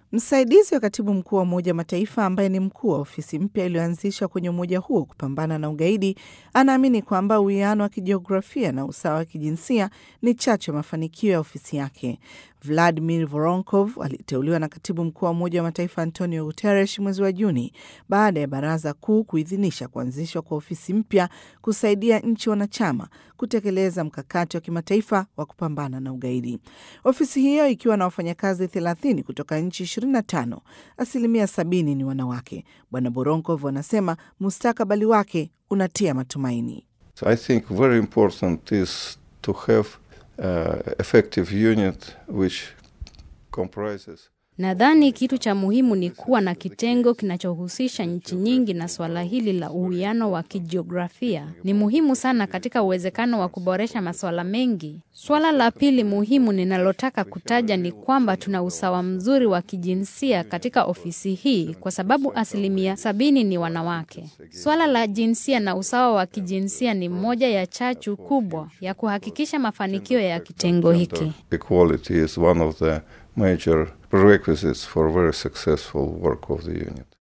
Msaidizi wa katibu mkuu wa Umoja wa Mataifa ambaye ni mkuu wa ofisi mpya iliyoanzishwa kwenye umoja huo kupambana na ugaidi anaamini kwamba uwiano wa kijiografia na usawa wa kijinsia ni chachu ya mafanikio ya ofisi yake. Vladimir Voronkov aliteuliwa na katibu mkuu wa Umoja wa Mataifa Antonio Guterres mwezi wa Juni baada ya Baraza Kuu kuidhinisha kuanzishwa kwa ofisi mpya kusaidia nchi wanachama kutekeleza mkakati wa kimataifa wa kupambana na ugaidi. Ofisi hiyo ikiwa na wafanyakazi 30 kutoka nchi 25, asilimia 70 ni wanawake. Bwana Voronkov anasema mustakabali wake unatia matumaini. So I think very important is to have uh, effective unit which comprises Nadhani kitu cha muhimu ni kuwa na kitengo kinachohusisha nchi nyingi, na suala hili la uwiano wa kijiografia ni muhimu sana katika uwezekano wa kuboresha masuala mengi. Suala la pili muhimu ninalotaka kutaja ni kwamba tuna usawa mzuri wa kijinsia katika ofisi hii kwa sababu asilimia sabini ni wanawake. Suala la jinsia na usawa wa kijinsia ni moja ya chachu kubwa ya kuhakikisha mafanikio ya kitengo hiki. equality is one of the major prerequisites for very successful work of the unit.